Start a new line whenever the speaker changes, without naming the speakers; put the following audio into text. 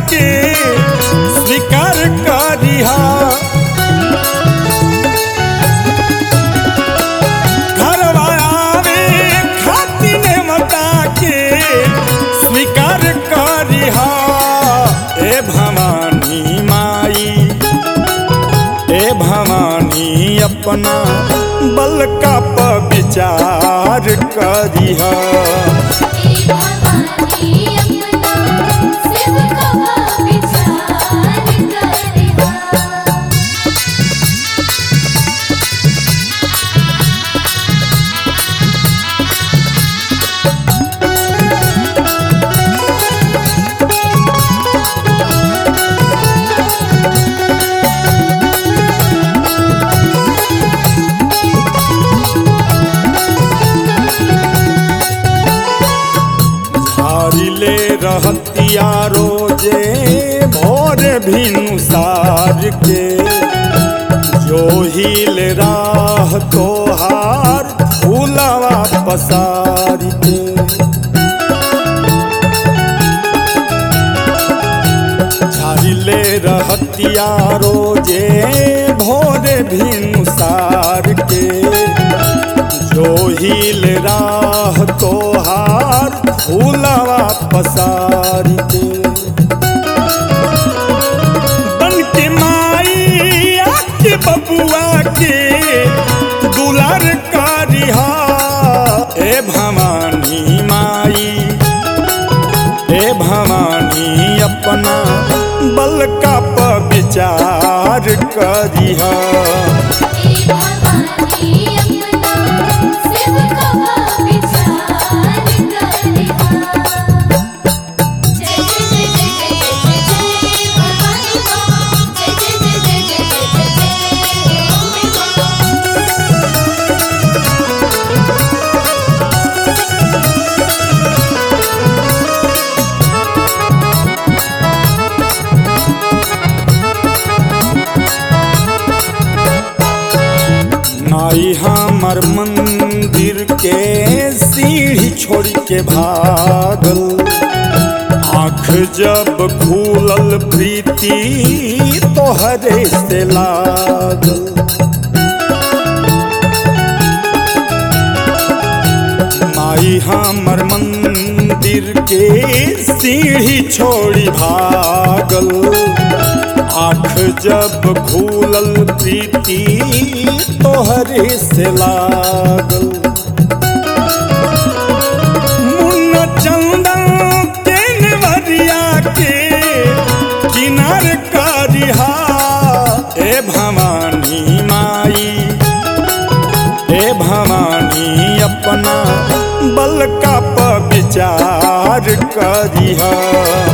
के स्वीकार करिहा घरवा आवे खातिर मता के स्वीकार करिहा ए भवानी माई ए भवानी अपना बल का प विचार करिहा
हे भवानी अपना सेवकवा विचार करिहा
झाड़िले रहतिया रोजे भोर भिनुसार के जो हिल राह तोहार फूलवा पसार के झाड़िले रहतिया रोजे भोर भिनुसार के जो हिल राह तोहार फूलवा पसार के बन के माई आके बबुआ के दुलार करिहा ए भवानी माई ए भवानी अपना बल का प विचार करिहा
हे भवानी अपना सेवकवा विचार करिहा जय जय जय जय जय जय भवानी मां जय जय जय जय जय जय जय अम्बे मां
नाई हमर मंदिर के सीढ़ी छोड़ के भागल आँख जब खुलल प्रीति तोहरे से लागल माई हमर मंदिर के सीढ़ी छोड़ी भागल आँख जब खुलल प्रीति तोहरे से लागल मुन्ना चंदन तेनवरिया के किनार करिहा ए भवानी माई ए भवानी अपना बल का प विचार करिहा